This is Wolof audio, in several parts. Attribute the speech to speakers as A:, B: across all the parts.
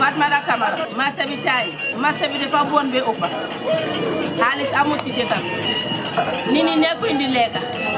A: Fatmata Camara marché bi taay marché bi dafa bon ba ëppa xaalis amul ci dëkk bi nit ñi nekkuñ di lekka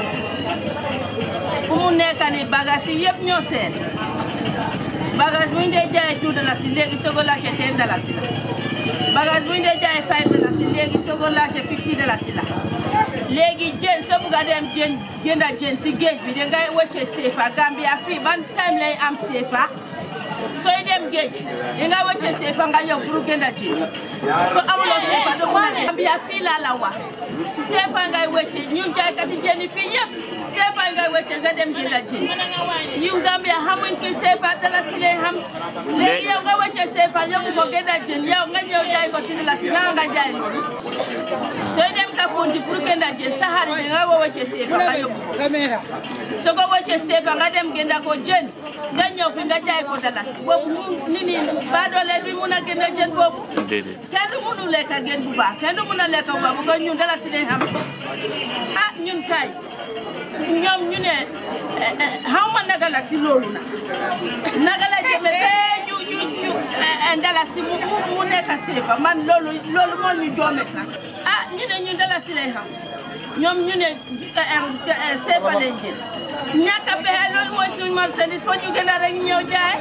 A: fu mu nekk ni bagage yi yëpp ñoo seen bagage bu ñu dee jaayee two dalasi léegi soo ko laajte ten dalasi la bagage bu ñu dee jaayee five dalasi léegi soo ko laajte fifty dalasi la léegi jën soo bugg a dem jën jënda jën si géej bi dangay wëcce CFA Gambia fii ban time lay am CFA sooy dem géej dangay wëcce CFA nga yow pour jënda jën soo amuloo CFA doo mun a dem Gambia fii laa la wax CFA ngay wëcce ñun jaaykati jën yi fii yëpp CFA ngay wëcce nga dem jënda jën yu Gambia xamuñ fi CFA dalasi lay xam léegi yow nga wëcce CFA yóbbu ko jënda jën yow nga ñëw jaay ko ci dalasi nga nga jaay loolu sooy dem Kafountine pour gënda jën sa xaalis nga ko wëcce CFA nga yóbbu ko soo ko wëcce CFA nga dem gënda ko jën nga ñëw fi nga jaay ko dalasi boobu mu nit ñi baadoole bi mun a gënda jën boobu
B: déedéet
A: kenn du mënu lekk gën bu baax kenn du mun a lekk bu baax bu ko ñun dalasi lañ xam ah ñun kay ñoom ñu ne xaw ma naga la ci loolu na naga la jëme bee ñu ñu ñu dalasi mu mu nekk CFA man loolu loolu moo ñu joome sax ah ñu ne ñun dalasi lay xam ñoom ñu ne CFA lañ jël ñàkk a pexe loolu mooy suñu marchandise fo ñu gën a rek ñëw jaay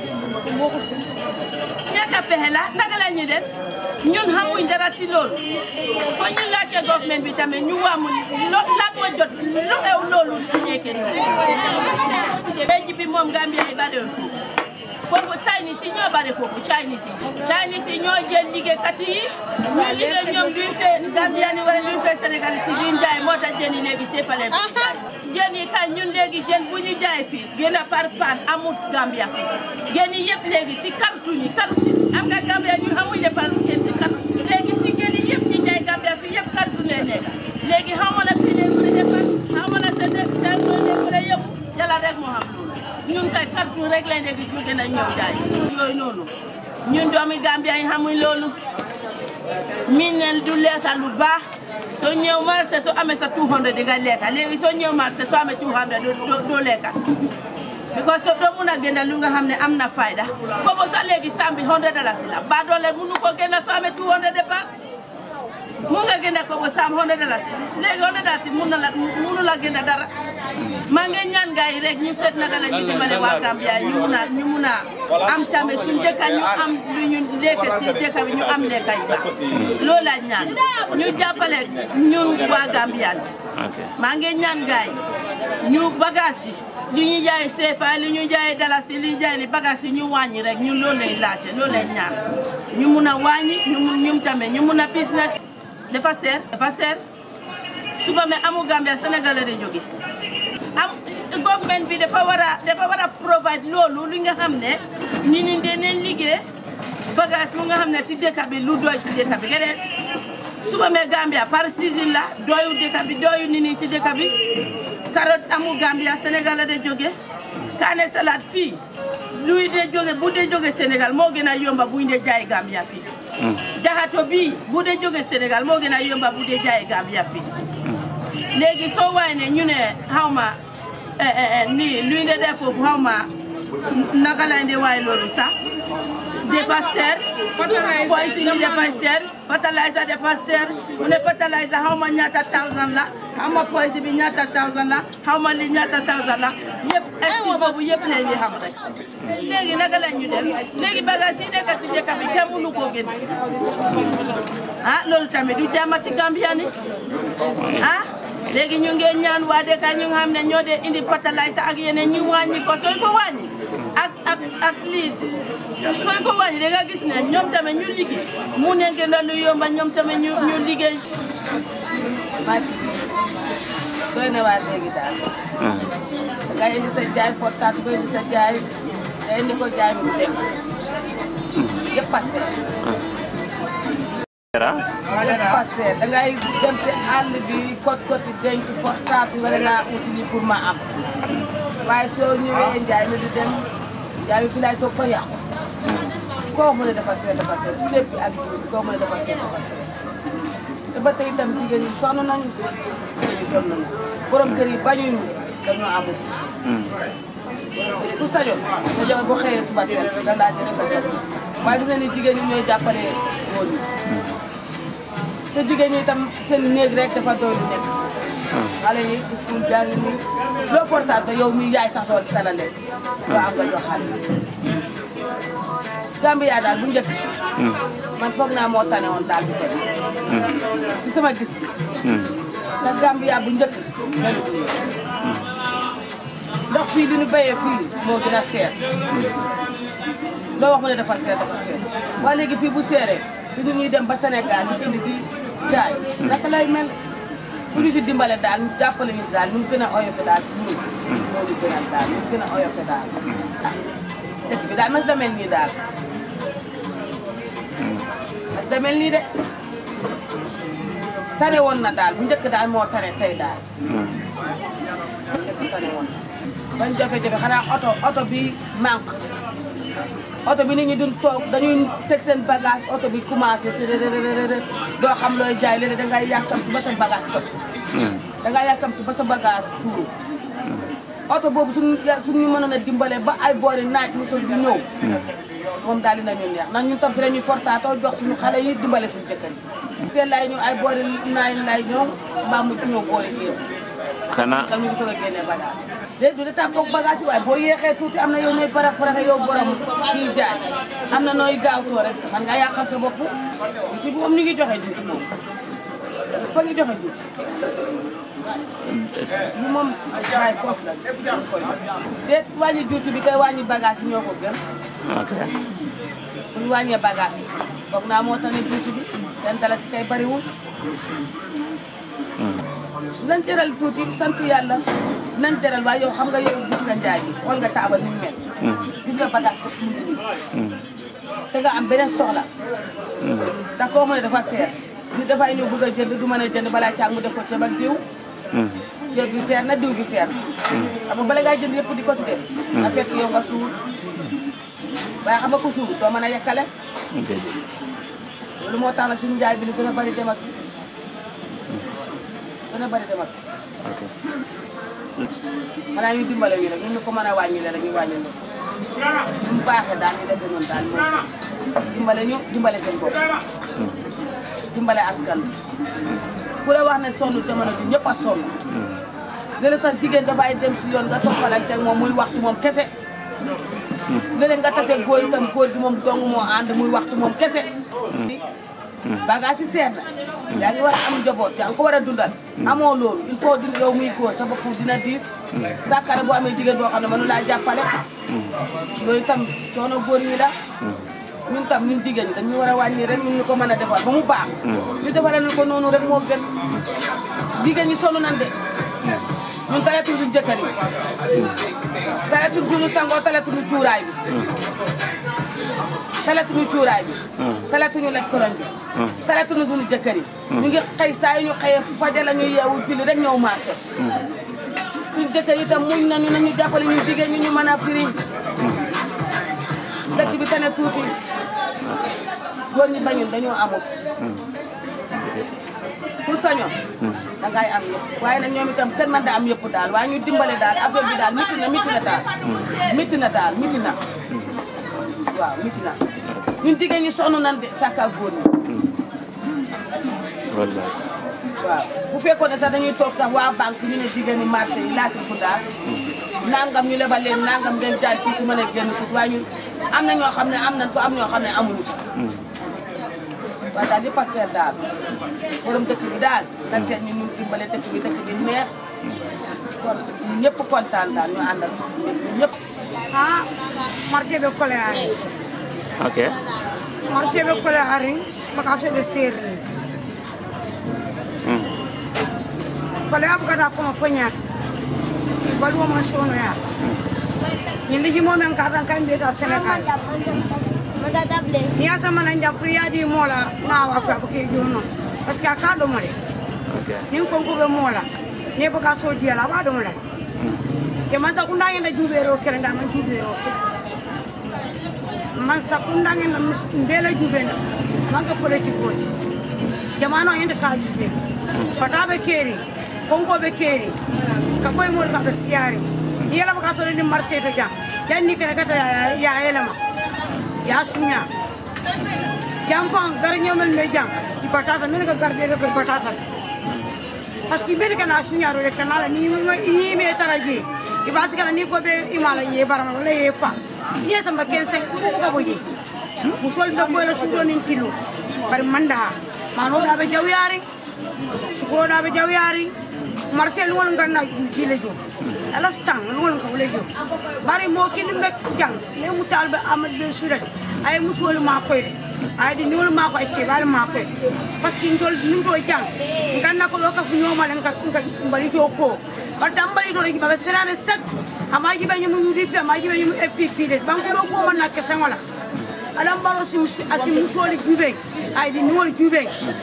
A: ñàkk a pexe la naka la ñuy def ñun xamuñ dara ci loolu fo ñu laajte government bi tamit ñu waamu lo lan moo jot lu xew loolu nekkee noonu léegi bi moom Gambia yi bari foofu Chinese yi ñoo bari foofu Chinese yi Chinese yi ñoo jël liggéeykat yi ñu liggéey ñoom duñ fee Gambia ni wala duñ fee Sénégal si duñ jaay moo tax jën yi léegi séppale bi jaay jën yi kan ñun léegi jën bu ñu jaay fii gën a par pan amut Gambia fii jën yi yëpp léegi si carton yi carton yi am nga Gambia ñun xamuñ defal jën si carton léegi fii jën yi yëpp ñu jaay Gambia fii yëpp carton lay nekk léegi xaw ma na fii leen mën a defal xaw ma na sa nekk seen loolu leen mën a yëpp yàlla rek moo xam loolu ñun kay carton rek lañ dégg ñu gën a ñëw jaay yooyu noonu ñun doomi Gambia yi xamuñ loolu miin ne du lekka lu baax soo ñëw marché soo amee sa 200 di nga lekka léegi soo ñëw marché soo amee 200 doo doo lekka because soo doo mun a gënda lu nga xam ne am na fayda boobu sax léegi sambi 100 dalasi la ba doole munu ko gënda soo amee 200 dépense mun nga gënda ko ba sam 100 dalasi léegi 100 dalasi mun na la munu la gënda dara maa ngi ñaan gars yi rek ñu seet naka la ñu dimbale waa Gambia ñu mun a ñu mun a am tamit suñu dëkk ñu am lu ñu lekk ci dëkk bi ñu am lekk yu baax loolu la ñaan ñu jàppale ñun waa Gambia
B: ok
A: maa ngi ñaan gars yi ñu bagage yi lu ñu jaay CFA lu ñu jaay dalasi lu ñu jaay ni bagage yi ñu wàññi rek ñun loolu lay laajte loolu lay ñaan ñu mun a wàññi ñu mun ñum tamit ñu mun a business dafa seer dafa seer suba me amu Gambia Sénégal la di jóge am government bi dafa war a dafa war a provide loolu li nga xam ne nit ñi dinañ liggéey bagage mu nga xam ne ci dëkk bi lu doy ci dëkk bi geneen suba me Gambia par season la doyu dëkk bi doyu nit ñi ci dëkk bi carotte amu Gambia Sénégal la de jóge kaane salade fii luy de jóge bu dee jóge Sénégal moo gën a yomba buñ dee jaay Gambia fii jaxato bii bu dee jóge Sénégal moo gën a yomba bu dee jaay Gambia fii léegi soo waay ne ñu ne xaw ma nii luy de def foofu xaw ma naka lañ de waay loolu sax dafa seer poison bi dafa seer fertilizer dafa seer mu ne fertilizer xaw ma ñaata thousand la xaw ma poison bi ñaata thousand la xaw ma li ñaata thousand la yëpp est boobu yëpp leen di xam rek léegi naka la ñu def léegi bagage yi nekk ci dëkk bi kenn mënu koo génn ah loolu tamit du jàmm ci Gambia ni ah léegi ñu ngi ñaan waa dëkk ñu nga xam ne ñoo dee indi fertilizer ak yeneen ñu wàññi ko sooy ko wàññi ak ak ak lii sooy ko wàññi da nga gis ne ñoom tamit ñu liggéey mu ne gën a lu yomba ñoom tamit ñu ñu liggéey.
C: doy na waar léegi daal. nga indi sa jaay fortaat nga indi sa jaay nga indi ko jaay mu dem yëpp a seer. yëpp a seer da ngay dem si àll bi kot koti denc fortaat nga ne naa uti lii pour ma am waaye soo ñëwee njaay mi di dem njaay mi fi laay toog ba yàqu. koo mu ne dafa seer dafa seer ceeb bi ak jiw bi koo mu ne dafa seer dafa seer te ba tey itam jigéen ñi sonn nañu jigéen ñi sonn nañu borom kër yi bañuñu dañoo amul. ku sañoon nga jël bu xëyee suba teel nga laaj rek nga jël waaye fi ne nii jigéen ñi ñooy jàppale góor ñi te jigéen ñi itam seen néeg rek dafa doy lu nekk si xale yi school jàng nii loo fortaat yow mi yaay sax loolu tala leen doo am nga jox xale yi Gambia daal bu njëkk man foog naa moo tane woon daal bi tey ci sama gis-gis ndax Gambia bu njëkk melu ko nii ndox fii li ñu béyee fii moo gën a seer loo wax mu ne dafa seer dafa seer waaye léegi fii bu seeree du ñu ñuy dem ba Sénégal di indi di jaay naka lay mel bu ñu si dimbale daal ñu jàppale ñu si daal ñu gën a oyofe daal si ñun moo ñu gën a daal ñu gën a oyofe daal ah dëkk bi daal mas da mel nii daal mas da mel nii de tane woon na daal bu njëkk daal moo tane tey daal bu njëkk tane woon na bañ jafe-jafe xanaa oto oto bi manque oto bi nit ñi duñ toog dañuy teg seen bagage oto bi commencé tërërërërë doo xam looy jaay léegi dangay yàkkamti ba sa bagage ko dangay yàkkamti ba sa bagage tuuru oto boobu suñu suñu mënoon a dimbale ba ay boori naaj mosul di ñëw moom daal dina ñu neex ndax ñun tam fi la ñuy fortaatoo jox suñu xale yi dimbale suñu jëkkër yi teel lay ñu ay boori naaj lay ñëw mbaa mu ñëw boori géej
B: xanaa
C: dal ñu ngi soog a génnee bagage déet du de tàggoog bagage yi waaye boo yéexee tuuti am na yow nooy parax paraxe yow borom kii jaay am na nooy gaawtoo rek man nga yàqal sa bopp ci bi moom ñu ngi joxe juuti moom ba ngi joxe juuti bi moom waaye foofu la déet wàññi juuti bi kay wàññi bagage yi ñoo ko gën
B: ok
C: bu ñu wàññee bagage yi foog naa moo tax ne juuti bi seen dala ci kay bariwul nañ jëral tuuti sant yàlla nañ jëral waaye yow xam nga yow gis nga njaay bi xool nga taabal ni mu mel gis nga bagage sax mu ngi nii te nga am beneen soxla ndax koo mu ne dafa seer nit dafay ñëw bëgg a jënd du mën a jënd balaa caag mu def ko ceeb ak diw ceeb bi seer na diw bi seer na xam nga bala ngaa jënd yëpp di ko si def na fekk yow nga suur waaye xam nga ko suur doo mën a yekkale loolu moo tax nag suñu njaay bi lu gën a bari dem ak gën a bari dem ak
B: ok
C: xanaa ñu dimbale ñu rek ñu ñu ko mën a wàññile rek ñu wàññil ñu mu baaxee daal ñu defee noonu daal moom dimbale ñu dimbale seen bopp dimbale askan bi ku la wax ne sonn jamono ji ñëpp a sonn léeg-léeg sax jigéen dafay dem si yoon nga toppalante ak moom muy waxtu moom kese léeg-léeg nga tase góor itam góor gi moom dong moo ànd muy waxtu moom kese bagage yi seer na yaa ngi war a am njaboot yaa ngi ko war a dundal amoo loolu il faut di yow muy góor sa bopp dina diis sàkkare boo amee jigéen boo xam ne mënu laa jàppale loolu itam coono góor ñi la ñun tam ñun jigéen ñi dañu war a wàññi rek ñun ñu ko mën a defar ba mu baax ñu defaral ñu ko noonu rek moo gën jigéen ñi sonn nañ de ñun talatul suñu jëkkër yi talatul suñu sangoo talatul cuuraay bi talatuñu cuuraay bi talatuñu lekk koroñ bi talatuñu suñu jëkkër yi ñu ngi xëy saa yu ñu xëyee faja la ñu yeewu julli rek ñëw marché suñu jëkkër yi tam muñ nañu nañu jàppale ñu jigéen ñi ñu mën a firi dëkk bi tane tuuti góor ñi bañul dañoo amut ku sañoon dangay am yëpp waaye nag ñoom itam kenn mën da am yëpp daal waaye ñu dimbale daal affaire bi daal miti na miti na daal miti na daal miti na waaw miti na ñun jigéen ñi sonn nan de sàkka góor ñi
B: wallaay
C: waaw bu fekkoon ne sax dañuy toog sax waa banque ñu ne jigéen ñi marché yi laajte fu daal nangam ñu lebal leen nangam ngeen jaay tuuti mën a génn tuuti waaye ñun am na ñoo xam ne am nañ ko am ñoo xam ne amuñu ko waaye daal yëpp a seer daal borom dëkk bi daal na seet ñu ñu dimbale dëkk bi dëkk bi neex kon ñëpp kontaan daal ñu àndal ñëpp
D: ha marché ɓe kole ari
B: ok
D: marché ɓe kole ari bakaso ɓe serri kole a bugata koma fo ñaata parce que baluwoma sonoya ñin ligimomen katan kam mbiyeta sénégal ni yasamana jam pour yaadi moola nawa fe abake jono parce que a ka ɗomo de
B: ok
D: nin konkoɓe moola ne baka so diyala aɓa ɗomo lay te man sakunda ngenda juuɓeero kele nda man juuɓeero kele man sakunda ngenda mbela juuɓenda manque politique oti jamano yente ka juuɓe pataɓe keeri konkoɓe keeri ka koye mori kaɓe siyari ni yelama ka sore ni marché to jam janni kene kata ya- ya yelema ya suña jam fan gar ñomel me jam i batata mene ka garde ko batata parce que mene kana suñaro re kana la ni ni me taraji i basi kala ni ko be imala ye barama wala ye fa ni samba 15 ko ko boje musol be bola sudo nin tilo bari manda mano da be jawyari sukuro da be jawyari marcel wol nganna du jile jo ala stang wol ko le jo bari mo kin be jang le mu talbe amad be surat ay musol ma koy ay di niwol ma ko ay cebal ma koy parce que ndol nim ko jang nganna ko loka fu nyoma le nka mbali to ko bata mbali to le ba serane set ama jibe nyum UDP ama jibe nyum FPP de banko do ko man na kesen wala alam baro sim asi musoli jube ay di niwol jube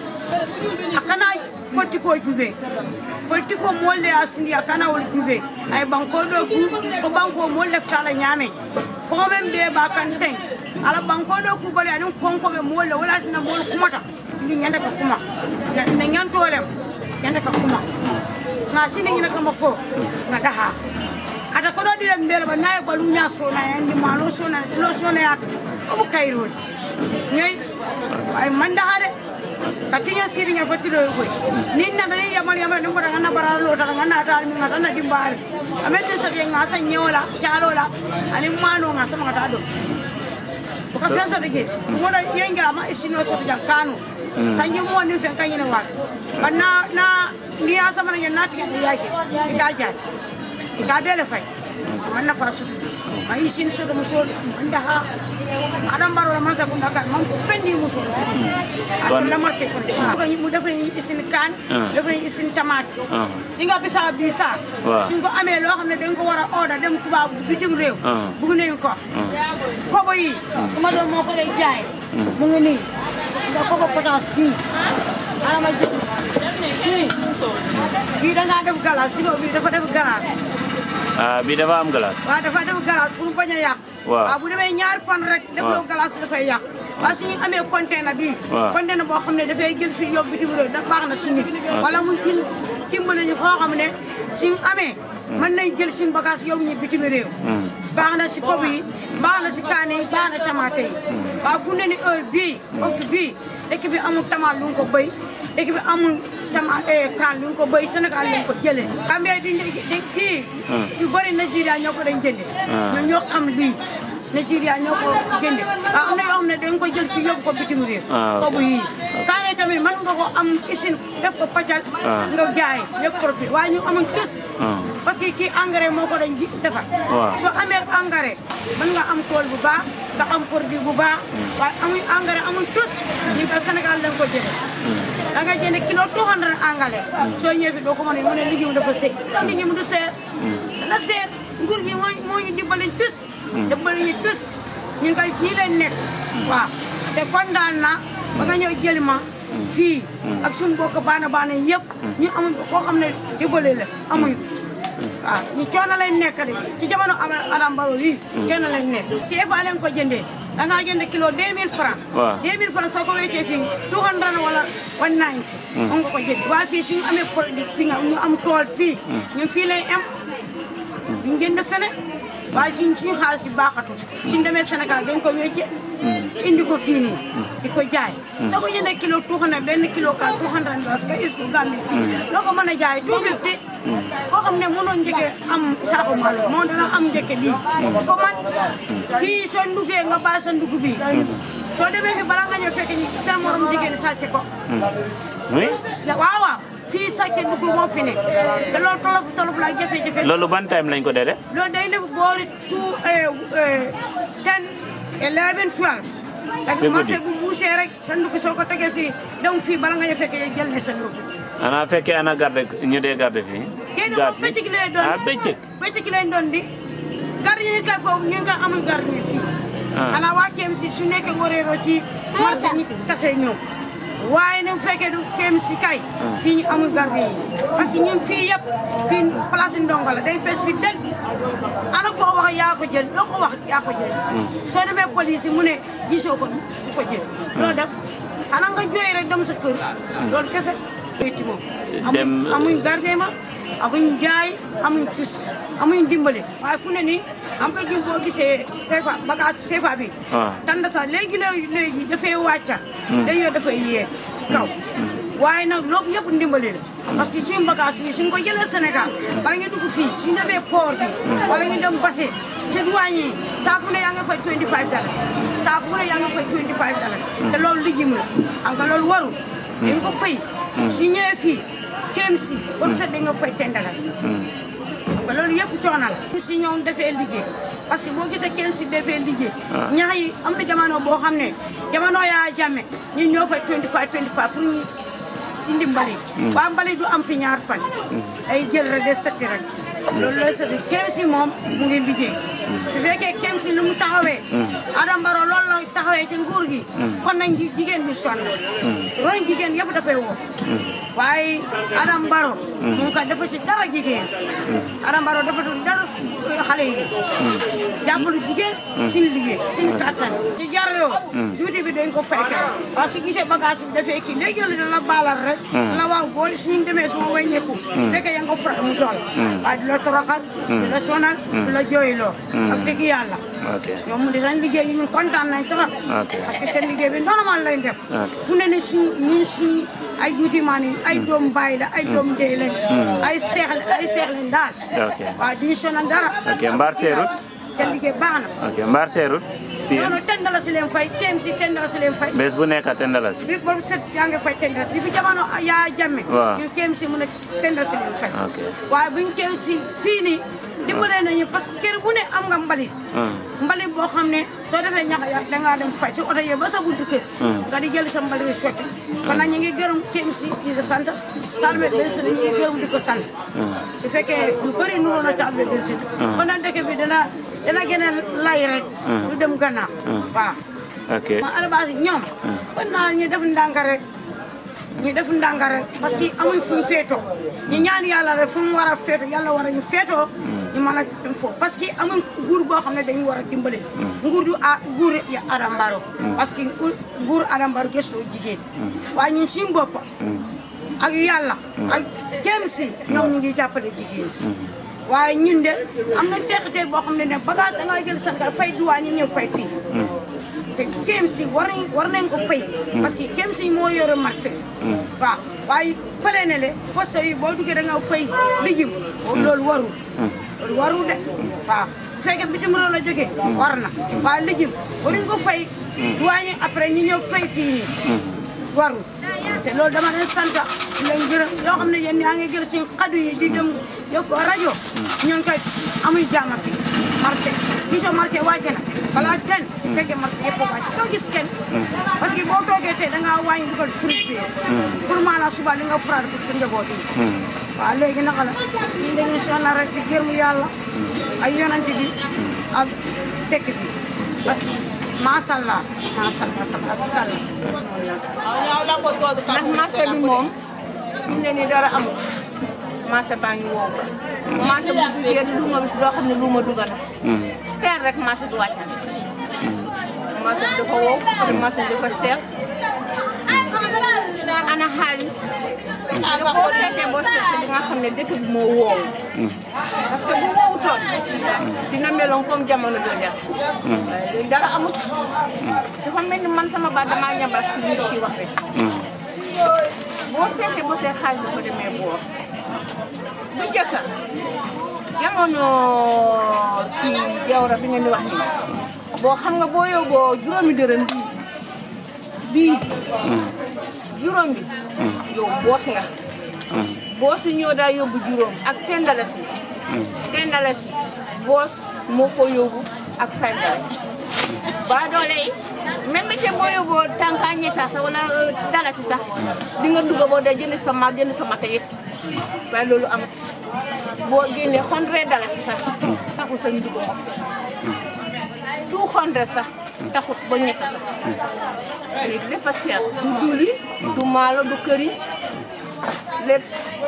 D: akana politiko jube politiko molle asindi akana wol jube ay banko do ku ko banko molle ftala nyame ko men be ba kan ten ala banko do ku bale anin konko be molle wala na mol kumata ni nyanda ka kuma na nyantolem nyanda ka kuma na sini nyina kama ko na daha ata ko do dile mbele ba nay balu nya so na yandi malo so na lo so na ya o kairo nyoy ay manda hade katinya siri nga fatilo yoy nin na mene yamal yamal ngo daga na baralo lo daga na tal mi ngata na dimbale amen ni sati nga sa nyola jalola ani mano nga sama ngata do ko ka fianza bege mo da yenga ma isino so ta kanu tanji mo ni fen kanyene wa banna na ni asa mana na tiga yake ikaja ikabele fay man na fasu ma isin so to musol manda ha adam baro la mansa kunda kan man pendi musol
B: Kon-
D: la marke ko ko mu dafa isin kan
B: Ah.
D: dafa isin tamate
B: Ah.
D: singa bisa bisa
B: Waaw.
D: singo amé lo xamne dañ ko wara order dem tuba bitim rew
B: Ah.
D: bugu nañ ko kobo yi sama doom moo ko day jaay mu ngi nii nga kobo potence bii ana ma jël bii bii da ngaa def galas digo bii dafa def galas
B: ah bi dafa am glace
D: waaw dafa def galas pour bañ a yàq
B: Waaw.
D: waaw bu demee ñaari fan rek def loo galas dafay yàq waaye suñu amee container bii
B: Waaw.
D: container boo xam ne dafay jël fii yóbbu bitim réew da baax na si nit wala mu jël dimbali ñu foo xam ne suñu amee mën nañ jël suñu bagage yóbbu ñu bitim réew baax na si kob yi baax na si kaani yi baax na tamaate yi waaw fu ne ni heure bii waxtu bii dëkk bi amul tamaat lu nga ko béy dëkk bi amul tama kaan lu nga ko béy Sénégal lañ ko jëlee xam nga di di kii yu bëri Nigeria ñoo ko dañ jënde ñoom ñoo xam lii Nigeria ñoo ko jënde waaw am na yoo xam ne dañ ko jël fii yóbbu ko bitim réew
B: Ah, ok.
D: kobu yii kaane tamit mën nga ko am usine def ko paccal
B: Ah.
D: nga jaay yëpp profit waaye ñu amuñ tës
B: Ah.
D: parce que kii engrais moo ko dañ ji defar
B: Waaw.
D: soo amee engrais mën nga am tool bu baax nga am produit bu baax waaye amuñ engrais amuñ tus ñu ko Sénégal lañ ko jëlee da nga jënd kilo 200 engrais soo ñëwee fi doo ko mën a mu ne liggéey mu dafa seey liggéey mu du seer dana seer nguur gi moo moo ñu dimbali tus dimbali ñu tus ñu koy ñii leen nekk waaw te kontaan na ba nga ñëw jëli ma fii ak suñu mbokk baana baana yëpp ñu amuñ koo xam ne dimbali la amuñ waaw ñu coono lañ nekk de ci jamono Ama- Adama Barrow lii coono lañ nekk CFA lañ ko jëndee da ngaa jënd kilo 2000 francs
B: Waaw.
D: 2000 francs soo ko weccee fii 200 wala 190 mun nga ko jënd waa fii suñu amee produit fi nga ñu am tool fii ñun fii lay am duñ jënd fene waaye suñ suñu xaalis yi baaxatul suñ demee Sénégal dañ ko wecce indi ko fii nii di ko jaay soo ko jëndee kilo 200 benn kilo kan 200 dollars nga is ko Gambie fii loo ko mën a jaay 250 koo xam ne mënoo njëkke am saako malo moo dana am njëkke bii ko man fii soo ndugee nga bàyyi sa ndugg bii soo demee fi bala nga ñëw fekk ñi sa morom jigéen sàcce ko
B: oui
D: la waaw waaw fii sàcce ndugg moo fi ne te loolu tolof tolof la jafe-jafe
B: loolu ban time lañ ko dee def
D: loolu day def boori two ten eleven twelve da
B: C'est
D: nga marché
B: guddi.
D: bu buusee rek sa ndugg soo ko tegee fii donc fii bala nga ñëw fekk jël ne sa ndugg
B: ana fekkee ana garde ñu dee garde fii
D: yéen
B: garde
D: moom bëccëg lay doon
B: ah bëccëg
D: bëccëg lay doon di gardien yi kay foofu ñu ngi koy amul gardien fii
B: Ah.
D: xanaa waa KMC su nekkee wareeroo ci marché ñi tasee ñëw waaye ne bu fekkee du KMC kay fii ñu amul gardien yi parce que ñun fii yëpp fii place ndongo la day fees fi del ana koo wax yaa ko jël doo ko wax yaa ko jël soo demee police yi mu ne gisoo ko ku ko jël loo def xanaa nga jooy rek dem sa kër loolu kese ci moom
B: Dem-
D: amuñ amuñ gardien ma amuñ jaay amuñ tus amuñ dimbale waaye fu ne nii am nga jum boo gisee CFA bagage CFA bi
B: Ah.
D: tanda sax léegi léegi léegi dafay wàcca léegi yow dafay yee ci kaw waaye nag loolu yëpp ndimbali la parce que suñu bagage yi suñ ko jëlee Sénégal bala nga dugg fii suñ demee port bi wala ñu dem Basse ci douane yi saako bu ne yaa nga fay 25 dollars saako bu ne yaa nga fay 25 dollars te loolu liggéeyam la xam nga loolu warul dañ ko fay su ñëwee fii kéem si ba set dañ nga fay 10 dollars xam nga loolu yëpp coono la si ñoom defee liggéey parce que boo gisee kenn si defee liggéey ñax yi am na jamono boo xam ne jamono yaa jàmme ñun ñoo fay 25 25 pour ñu ci ndimbali waa mbali du am fi ñaar fan ay jël rek de setti rek loolu lay setti kenn si moom mu ngi liggéey su fekkee kenn si lu mu taxawee Adama Barrow loolu la taxawee ci nguur gi kon nañ ji- jigéen bi sonn roñ jigéen yëpp dafay woo waaye Adama Barrow mu ngi ko dafa ci dara jigéen Adama Barrow dafa ci dara eh, xale yi jàppalu jigéen suñu liggéey suñu kattan ci jaroo duuti bi dañ ko fekk waaw su gisee bagage bi dafee kii léegi la la baalal rek la waaw booy suñu demee suma wàññeeku fekkee yaa nga ko faral mu tool waaye du la toroxal du la sonal du la jooyloo ak dëgg yàlla
B: ok
D: ñoom mu di seen liggéey yi ñun kontaan nañ trop
B: Ok.
D: parce que seen liggéey bi normal lañ def
B: Ok.
D: fu ne ni suñ ñun suñ ay juutimaan yi ay doom baay la ay doom ndey lañ ay seex ay seex lañ daal
B: Ok.
D: waaw duñu sonal dara
B: Ok, mbaar seerut?
D: seen liggéey baax na
B: ok mbaar seerut si
D: non non ten dala si leen fay teem si ten dala si leen fay
B: bés bu nekk ten dalasi
D: bi boobu set yaa ngi fay ten dala di bi jamono yaa jàmme
B: Waaw.
D: ñu kéem si mun a ten dala si leen fay
B: Ok.
D: waaye buñ kéem si fii nii dimbalee nañu parce que kër bu ne am nga mbalit mbalit boo xam ne soo defee ñax ya dangaa dem fay si oto yi ba sa buntu kër nga di jël sa mbalit bi sotti kon nag ñu ngi gërëm kéem si di la sant taalibe benn si ñu ngi gërëm di ko sant su fekkee lu bëri nuroon na taalibe benn si kon nag dëkk bi dana dana gën a lay rek du dem gannaaw waaw
B: ok
D: ma albaasi ñoom kon naa ñu def ndànk rek ñu def ndànk rek parce que amuñ fu ñu féetoo ñu ñaan yàlla rek fu mu war a féetoo yàlla war a ñu féetoo ñu mën a dem foofu parce que amuñ nguur boo xam ne dañu war a dimbale nguur du a nguur ya Adama Barrow parce que nguur Adama Barrow gëstoo jigéen waaye ñun suñu bopp ak yàlla ak jéem si ñoom ñu ngi jàppale jigéen waaye ñun de am na teq-teq boo xam ne ne bagage da ngay jël Sénégal fay duwaa ñi ñëw fay fii te KMC war nañ war nañ ko fay. parce que KMC moo yore marché. waaw waaye fële ne le poste yi boo duggee da nga fay lijjim. loolu warul. loolu warul de waaw bu fekkee bitim réew la jógee. war na waaye lijjim waruñ ko fay. douane après ñi ñëw fay fii nii. warul te loolu dama leen sant di leen gërëm yoo xam ne yéen yaa ngi jël suñu xadu yi di dem yokk rajo. ñun kay amuy jaama fii marché gisoo marché wàcce na balaa ten fekkee marché yëpp wàcc doo gis kenn parce que boo toogee tey da ngaa wàññi dugal fruit bi pour maanaam suba li nga furaat pour sa njaboot yi waaw léegi naka la ñun dañuy sonal rek di gërëm yàlla ay yonante bi ak dëkk bi parce que macha allah macha allah tabaarkalla
E: ndax marché bi moom fi mu ne nii dara amut marché baa ngi wow marché bu duggee du luuma bis doo xam ne luuma dugg na teel rek marché du wàccan marché bi dafa wow te marché bi dafa seer ana xaalis te boo seetee boo seetee di nga xam ne dëkk bi moo wow parce que bu wowutoon dina meloon comme jamono jooja waaye léegi dara amut dafa mel ni man sama baat damaa ñambas ci li kii wax rek boo seetee boo seet xaalis dafa demee boor bu njëkk jamono kii jawra bi ngeen di wax nii boo xam nga boo yóbboo juróomi dërëm bii bii juróom bi yow boos nga boos yi ñoo daa yóbbu juróom ak ten dalasi ten dalasi boos moo ko yóbbu ak five dalasi ba doole yi même te boo yóbboo tànka ñetta sax wala dalasi sax di nga dugg boo dee jënd sa maal jënd sa mata yëpp waaye loolu amut boo génnee hundred dalasi sax taxul sa ñu dugg mot two hundred sax taxut ba ñetta sax léegi lépp a cher du duli du maalo du këriñ lépp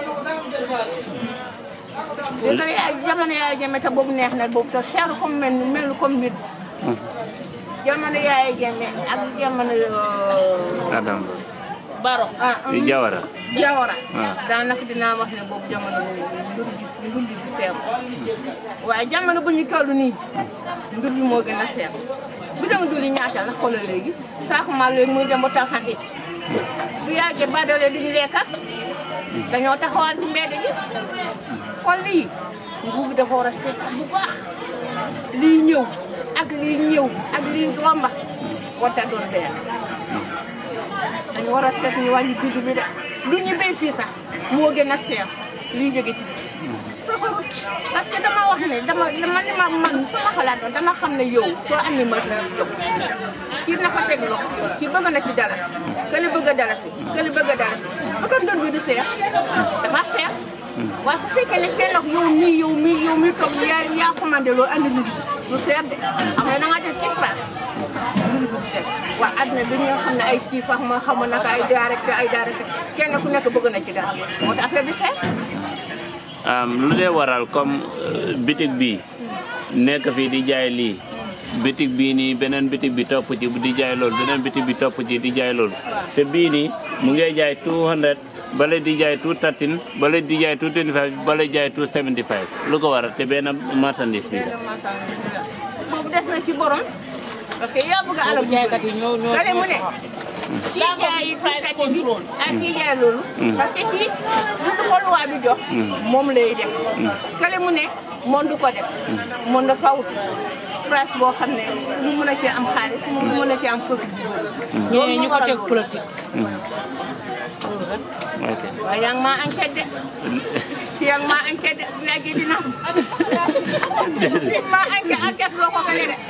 E: léegi yaay jamono yaay jame te boobu neex na boobu te cher comme mel ni mel comme nit jamono yaay jame ak jamono
B: Adam
E: baro ah
B: di Jawara
E: Jawara
B: Ah.
E: daanaka dinaa wax ne boobu jamono boobu mbir gis mbir bi seer waaye jamono bu ñu toll nii mbir bi moo gën a seer bu dem duli ñaata la xoolal léegi saako maal léegi muy dem ba taw san it bu yàggee badoole duñu lekkat dañoo taxawal ci mbedd bi kon lii nguur gi dafa war a seet bu baax lii ñëw ak lii ñëw ak lii romba warta doon benn dañu war a seet ñu wàññi dund bi de lu ñu béy fii sax moo gën a seer sax lii jóge ci biti soo ko parce que dama wax ne dama dama li ma man sama xalaat doon dama xam ne yow soo amee machine yow kii na fa teg loxo kii bëgg na ci dalasi kële bëgg a dalasi kële bëgg a dalasi bu doon dund bi du seer dafa seer waaye su fekkee ne kenn ak yow mii yow mii yow mii toog yaa yaa commandé loolu andi nit du seer de am na da ngaa def ci place mbir bu seet waaw àdduna bi nga xam ne ay kii fax ma xamu naka ay directeur ay directeur kenn ku nekk bëgg na ci dara moo tax affaire bi seet
B: am lu dee waral comme euh, bitig bi nekk fii di jaay lii bitig bii nii beneen bitig bi topp ci di jaay loolu beneen bitig bi topp ci di jaay loolu te bii nii mu ngay jaay 200 bale di jaay 213 bale di jaay 225 bale jaay 275 lu ko waral te benn marchandise bi la
E: boobu des na ci borom parce que yaa bëgg a alal jaaykat yi ñoo ñoo mu ne kii jaay tuuti bi ak kii jaay loolu parce que kii lu ko loi bi jox moom lay def kale mu ne moom du ko def moom dafa wut price boo xam ne mu mën a cee am xaalis mu mën a cee am profit bi loolu ñu ko teg politique
B: ok
E: waaye yaa ngi maa enquête de si yaa ngi maa enquête de léegi dina maa enquête enquête loo ko gënee de.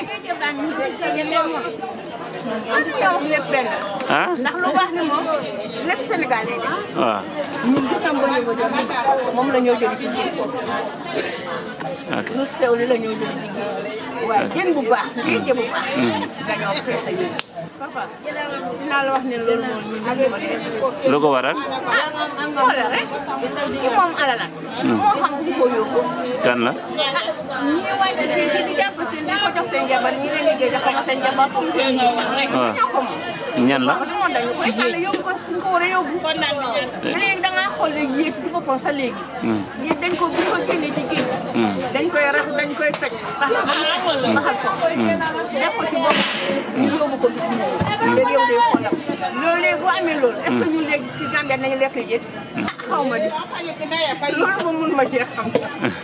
E: ñoom lépp benn
B: ah
E: ndax lu baax ni moom lépp Sénégal lay def
B: waaw
E: ñun gis nañ ba ñu ko jox moom la ñoo jëli ci géej
B: ok
E: lu sew li la ñoo jëli ci géej waaye jën bu baax géej bu baax dañoo peese ñu papa dinaa la wax ne loolu moom ñun ñu ko def
B: lu ko waral
E: xoolal rek ci moom alala moo xam fu ko yóbbu
B: kan la
E: ñii wàcc fii ci di jàpp seen di ko jox seen jabar ñi leen liggéey jox ma seen jabar comme seen jabar
B: waaw.
E: ñoo ko moom
B: ñan la
E: wax dëgg moom dañu koy tànn yóbbu ko suñ ko war a yóbbu léegi da ngaa xool léegi yéeg ci boppam sa léegi yéeg dañ ko bu ko génnee ci géej dañ koy rax dañ koy toj parce que ba mu baxal ko def ko ci bopp ñu yóbbu ko bitim réew léegi yow day xoolam loolu léegi bu amee loolu est ce que ñun léegi ci Gambie nañu lekk jët ah xaw ma di loolu moom mun ma cee xam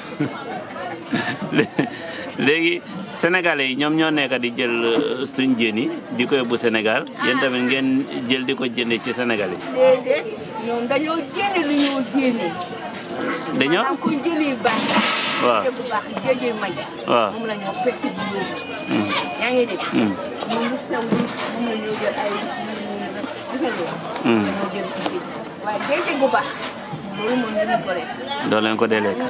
B: léegi sénégalais yi ñoom ñoo nekk di jël euh, suñ jën yi di ko yóbbu Sénégal yéen tamit ngeen jël di ko jëndee ci Sénégal yi
E: déedéet ñoom dañoo génne lu ñoo génne
B: dañoo
E: maanaam ko jëlee baax
B: waaw
E: bu baax géejee may
B: waaw
E: moom la ñoo pesi bi yóbbu yaa ngi dégg moom lu sew bi moom la ñoo jël ay gis nga loolu dañoo jël si géej waaye géejee bu baax loolu moom ñu ko rek
B: doo leen ko dee lekk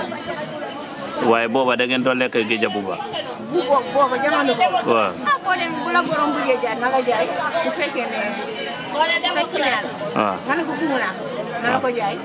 B: waaye booba da ngeen doon lekk géej bu baax
E: bu boobu booba jamono boobu
B: waaw
E: ah boo dem bu la borom bëggee jaay na la jaay bu fekkee ne sa client
B: waaw
E: nga ne ko bumu naa na la ko jaay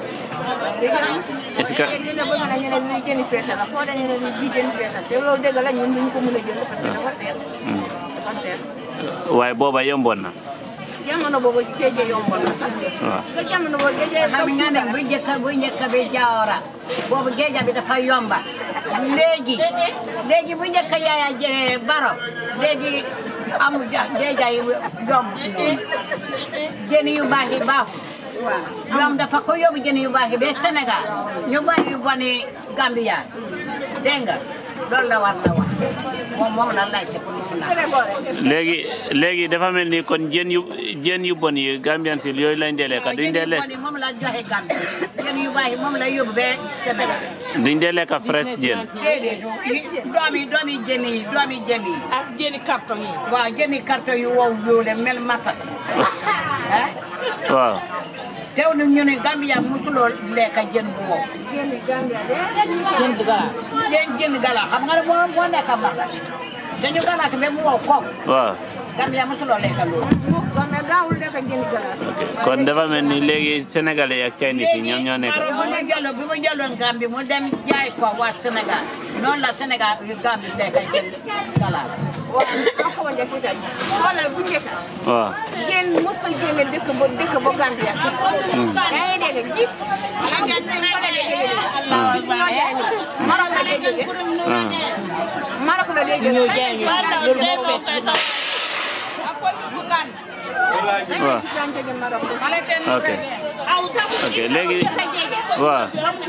B: Est-ce que-
E: léegi nag bëgg na ñu ne lii jëni peese la foo dañu ne lii jëni peese la te loolu dëgg la ñun duñu ko mën a jënd parce que dafa seer dafa seer
B: waaye booba yomboon na
E: jamono boobu géej yomboon na sax
B: waaw
E: nga jamono boobu géej
F: xam nga ne bu njëkk bu njëkk bi Jawara boobu géej bi dafa yomba léegi léegi bu njëkk yaaya jee baro léegi amu ja géej yi yomb noonu jën yu baax yi baaxul waaw ñoom dafa ko yóbbu jën yu baax yi ba Sénégal ñu bàyyi yu boni Gambia dégg nga loolu la war na wax moom moom la laajte pour mu naan
B: léegi léegi dafa mel ni kon jën yu jën yu bon yi Gambian si yooyu lañ dee lekk duñ dee lekk
F: moom la joxe Gambie jën yu baax yi moom la yóbbu ba Sénégal
B: duñ dee lekk fresh jën
F: déedéet doomi doomi jën yi doomi jën yi
G: ak jëni carton yi.
F: waaw jëni carton yu wow yoole mel matta ah
B: waaw
F: teew na ñu ne Gambia mosuloo lekk jën bu wow
E: génn Gambia de
G: jën bu galaas.
F: jën jën gala xam nga ne moo moo nekk matta te ñu galaas ba mu wow koom
B: waaw
F: Gambia mosuloo lekk loolu
E: mu kon nag daawul lekk jëni glace
B: kon dafa mel ni léegi sénégalais yi ak chinese yi ñoom ñoo nekk
F: bu mu jëloon bu mu jëloon Gambie mu dem jaay ko waa Sénégal noonu la Sénégal yu Gambie lekk jën galaas
E: waaw nga xaw a njëkk itam xoolal bu njëkk
B: waaw
E: jën mos na jëlee dëkk ba dëkk ba Gambia fi yaa ngi dégg gis yaa ngi gis nañ ko la dee jógee gis ñoo jaay ni Maroc la dee jógee Maroc la dee jógee
G: ñoo jaay ñu loolu moo fees bi na
B: waaw ok ok léegi waaw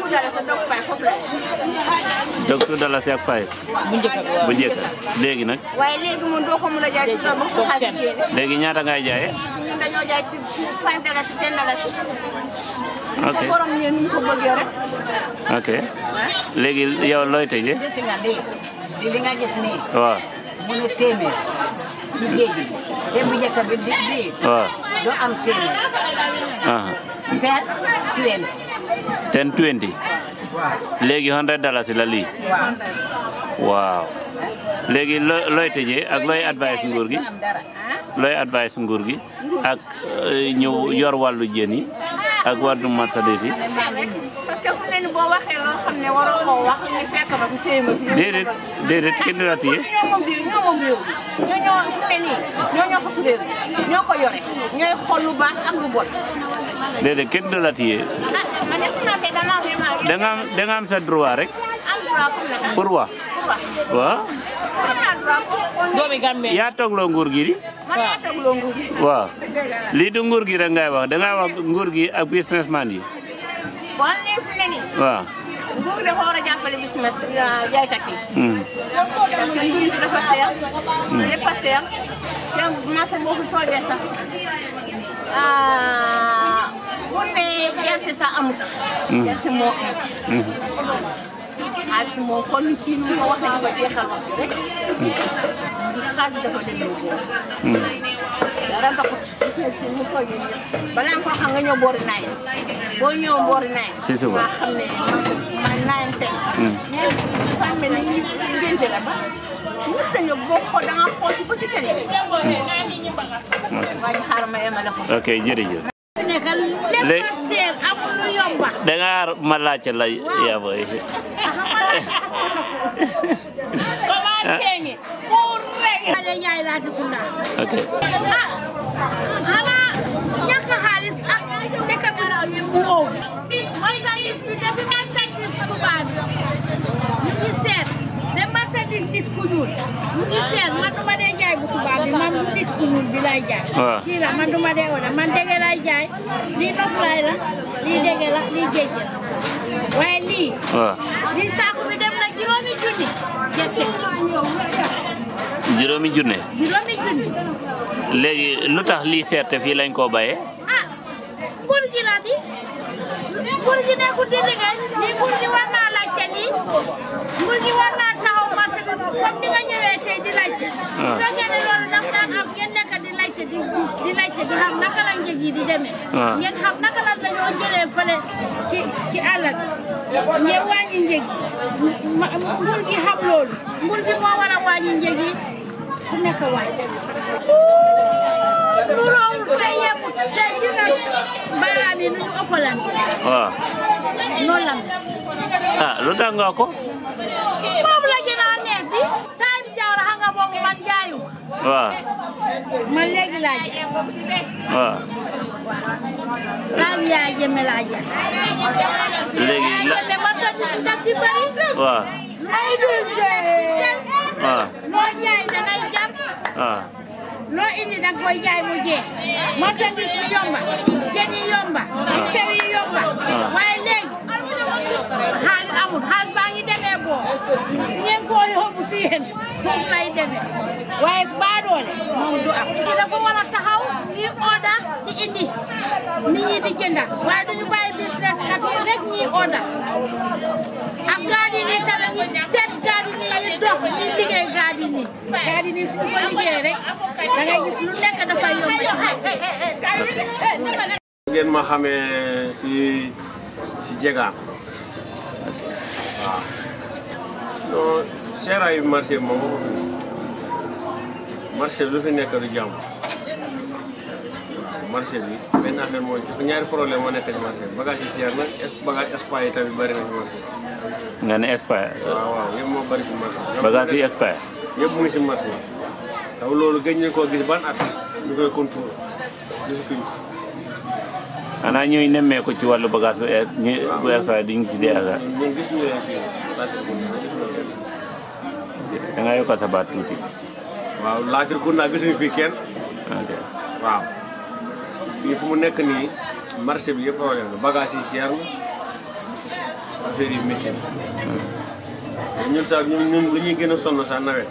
B: docteur Dalasi ak Faye
G: bu njëkk bi waaw
B: bu njëkk léegi nag
E: waaye léegi moom doo ko mën a jaay ci loolu ba sa xaalis génne
B: léegi ñaata ngay jaayee
E: ñun dañoo jaay ci five dalasi ten dalasi
B: ok
E: ko borom ñeen ñu ko bëggee rek
B: ok léegi yow looy tëjee
F: gis nga lii lii li nga gis nii
B: waaw
F: mu ne téeméer ci géej gi te bu njëkk bi di bii
B: waaw
F: doo am téeméer
B: ah
F: ten twenty
B: ten twenty
F: waaw
B: léegi hundred dalasi la lii
F: waaw
B: waaw léegi loo looy tëjee ak looy advice nguur gi
F: doo am dara
B: looy advice nguur gi ak euh, ñëw yor wàllu jën yi ak wàllu marchandise yi
E: parce que fu mu ne nii boo waxee loo xam ne waroo koo wax ñu fekk ba fi téye ma fi.
B: déedéet déedéet kenn du la téye
E: ñoo moom réew ñoo moom réew ñoo ñoo fu mu ne nii ñoo ñoo sosu réew ñoo ko yore ñooy xool lu baax ak lu bon.
B: déedéet kenn du la téye
E: ah man de su ñu waxee dama vraiment.
B: da nga am da nga am sa droit rek
E: am droit comme nag.
B: pour wax
E: pour wax
B: waaw
E: am naa droit pour pour
G: doomi Gambie
B: yaa toogloo nguur gi di
E: man yaa tegloo nguur gi.
B: waaw lii du nguur gi rek ngay wax da ngay wax nguur gi ak businessman yi
E: bon léegi fu mu ne nii
B: waaw
E: nguur gi dafa war a jàppale business jaaykat yi.
B: Hmm.
E: parce que nguur gi dafa seer. lépp a seer. te marché boo ko toogee sax ah bu ne gerte sax amut. gerte moo amut. xaalis moo kon kii nu ma waxee dafa jeexal wax bi rek. xaalis dafa demee boobu. dara taxut gis nga kii mu toogee nii balaa nga ko xam nga ñëw boori naay boo ñëw boori naay.
B: Si suba.
E: maa xam ne man naay teg. mais dafa mel ni ngénte la sax. ñëpp dañu boo xool da nga xool si bëti télé bi. waa ji xaaral ma yemale ko.
B: ok jërëjëf
D: nekkal lépp
B: Léegi-
D: a seer amul lu yomba
B: da nga ma laajte la yaa booy
D: commencé pour rek ale ñaay laati kunda
B: ok
D: ah xanaa ñàkk xaalis ak dëkk bi wow marchandise bi dafi marchandise tubaab bi ñu ngi seet mais marchandise nit ku ñuul ñu ngi seet man duma dee jaay bu tubaab bi man bu nit ku ñuul bi lay jaay
B: waaw.
D: kii la man duma dee oda man dege lay jaay lii noflaay la lii dege la lii géej la waaye lii
B: waaw
D: lii saako bi dem na juróomi junni gerte
B: juróomi junne
D: juróomi junni
B: léegi lu tax lii seerte fii lañ koo bayee
D: ah nguur gi la di nguur gi nekkul di liggéey lii nguur gi war naa laajte lii nguur gi war naa taxaw marché bi comme ni nga ñëwee tey di laajte bu fekkee ne loolu daf daan am ngeen nekk di laajte di di di laajte di xam naka la njëg yi di demee
B: waaw.
D: ngeen xam naka la dañoo jëlee fële ci ci àll bi ngeen wàññi njëg yi ma- nguur gi xam loolu nguur gi moo war a wàññi njëg yi ku nekk wàññi loolu tey yëpp tey gis nga baaraam yi nu ñu ëppalante
B: waaw
D: noonu la mel.
B: ah lu tax nga ko
D: boobu la gën a neex di time jawra xam nga boobu man jaayu
B: waaw
D: man léegi laa jaay
B: waaw
D: time yaa jëme laa jaay
B: léegi la
D: jëme marchandise bi daf si bëri
B: waaw
D: ay du jaay
B: waaw
D: loo jaay da ngay jar
B: waaw
D: loo indi da nga koy jaay mu jeex marchandise bi yomba jën yi yomba yu sew yi yomba waaye léegi xaalis amul xaalis baa ngi demee boo si ngeen koo yóbbu si yéen foofu lay demee waaye baadoole moom du am ki dafa war a taxaw ñi oda di indi nit ñi di jënda waaye duñu bàyyi business kat yi rek ñi oda ak gaadi ni tamit ñi seet gaadi ni ñi dox ñi liggéey gaadi ni gaadi ni suñu ko liggéey rek da ngay gis lu nekk dafay yomb
H: ngeen ma xamee si si jegaan waaw non seeraayu marché bi moom marché bi lu fi nekk du jàmm waaw marché bi benn affaire mooy dafa ñaari problème moo nekk ci marché bi bagage yi seer na es bagage espace yi tamit bëri na ci marché bi
B: nga ne expire
H: waaw waaw yëpp moo bëri si marché bi
B: bagage yi expire
H: yëpp mu ngi si marché bi taw loolu gëj nañ koo gis ban at ñu koy contour gisatuñ ko
B: xanaa ñuy nemmeeku ci wàllu bagage bu e ñu bu extra duñ ci dee aga
H: ñun ñun gis ñu leen fii Latrikunda gisuñu kenn
B: da nga yokkal sa baat tuuti
H: waaw Latrikunda gisuñu fii kenn
B: ok
H: waaw fii fu mu nekk nii marché bi yëpp problème la bagage yi cher na affaire yi métti na ñun sax ñun ñun lu ñuy gën a sonn sax nawet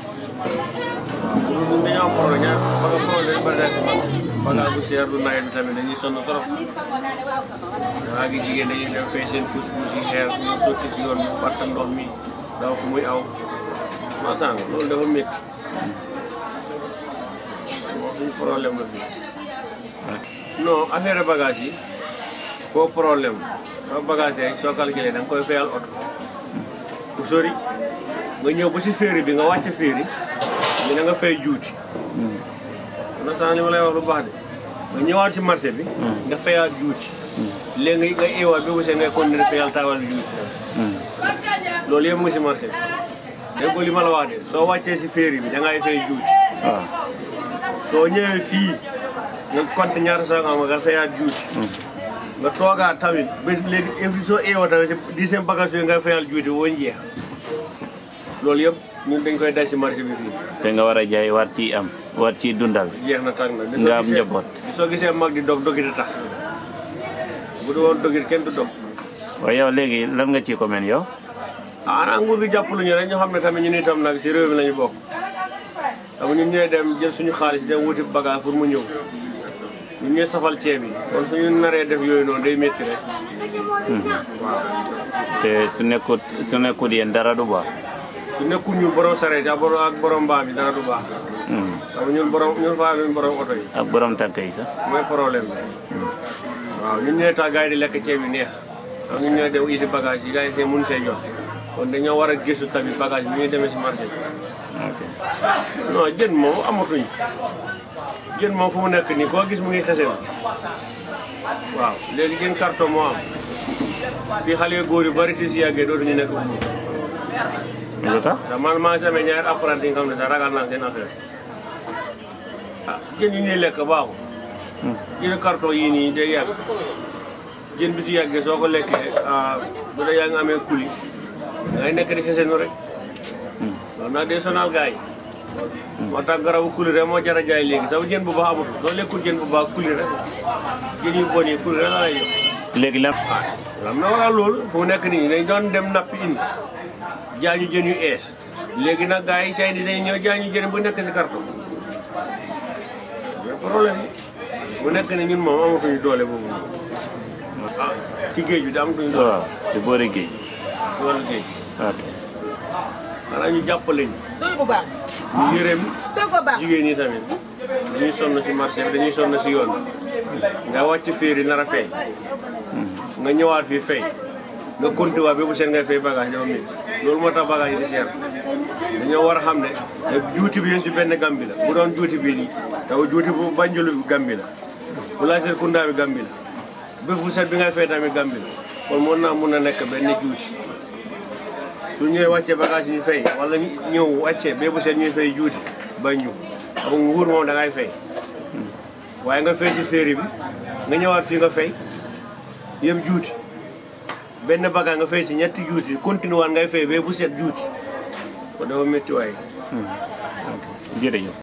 H: waaw ñun dañoo am problème ñaar baga problème bari naa ci man bagage bu cher du nawet bi tamit dañuy sonn trop waa gi jigéen dañuy dem fee seen pousse-pousse yi xeer ñu sotti si yoon bi fàtte ndox mi daw fu muy aw masaan loolu dafa métti moom suñu problème la fii non affaire bagage yi foo problème soo bagage yi soo calculé da nga koy fayal oto bu sori nga ñëw ba si féeri bi nga wàcc féeri bi na nga fay juuti na san li ma lay wax lu baax de nga ñëwaat si marché bi nga fayaat juuti léegi nga eewaat ba bu see ngay continuer fayal taawal juuti loolu yëpp mu ngi si marché bi dégg nga li ma la wax de soo wàccee si féeri bi da ngay fay juuti
B: waaw
H: soo ñëwee fii nga compte ñaata sax nga am nga fayaat juuti nga toogaat tamit ba léegi every soo eewoo tamit si dixième bagage yooyu nga fayal juuti woo jeex loolu yëpp ñun dañ koy daj si marché bi fii
B: te nga war a jaay war ci am war ci dundal
H: jeex na tàng na di
B: nga
H: soo
B: am
H: gisee-
B: njaboot
H: di soo gisee mag di dog dogit a tax bu du woon dogit kenn du dog
B: waaye yow léegi lan nga ci commune yow
H: ah ana nguur gi jàppalu ñu rek ñu xam ne tamit ñun itam nag si réew mi la ñu bokk xam ñun ñooy dem jël suñu xaalis dem wuti bagage pour mu ñëw ñun ñooy safal ceeb yi kon suñu naree def yooyu noonu day métti rek waaw
B: te su nekkut su nekkut yéen dara du baax
H: su nekkul ñun borom sareet ak borom ak borom mbaam yi dara du baax xam ñun borom ñun faa ñun borom oto yi
B: ak borom tànk yi sax
H: mooy problème bi waaw ñun ñooy tax gars yi di lekk ceeb yu neex sax ñun ñooy dem iti bagage yi gars yi seen mun see jot kon dañoo war a gëstu tamit bagage bi ñuy demee si marché bi
B: ok
H: non jën moom amatuñ jën moom fu mu nekk nii koo gis mu ngi xesel waaw léegi jën carton moo am fii xale yu góor yu bari ti si yàggee dootuñu nekk buur
B: lu tax
H: ndax man maa ngi amee ñaari apprenti yi nga xam ne sax ragal naa seen affaire ah jën yi ñuy lekk baaxul jën carton yii nii day yàgg jën bi si yàggee soo ko lekkee ah bu dee yaa ngi amee kuli da ngay nekk di xesenu rek loolu nag day sonal gars yi moo tax garabu kuli rek moo jar a jaay léegi sax jën bu baax amatul soo lekkul jën bu baax kuli rek jën yu bon yi kuli rek la lay jox
B: léegi lan
H: am na waral loolu fu mu nekk nii dañ doon dem nappi indi jaañu jën yu ees léegi nag gars yi cay di dañ ñëw jaañu jën bu nekk si carton mais problème bi bu nekk ni ñun moom amatuñu doole boobu ah si géej bi da amatuñu doole
B: waaw ci boori géej
H: si wàllu géej
B: ok
H: xanaa ñu jàppale ñu
E: doy bu baax
H: ñu yërëm
E: doy ko baax
H: jigéen ñi tamit dañuy sonn si marché bi dañuy sonn si yoon bi nga wàcc féeri nar a fay nga ñëwaat fii fay nga continuer ba bu seen ngay fay bagage dafa métti loolu moo tax bagage yi di seer dañoo war a xam ne ne juuti bi yéen si benn gambi la bu doon juuti bii nii taw juuti bu banjulu bi gambi la bu laajtee kundaa bi gambi la bés bu set bi ngay fay tamit gambi la kon mën naa mun a nekk benn juuti su ñëwee wàccee bagage yi ñu fay wala ñu ñëw wàccee bee bu set ñuy fay juuti bañ ñu xam nga nguur moom da ngay fay waaye nga fay si féeri bi nga ñëwaat fii nga fay yëpp juuti benn bagage nga fay si ñetti juuti continué waat ngay fay bee bu set juuti kon dafa métti waaye
B: jërëjëf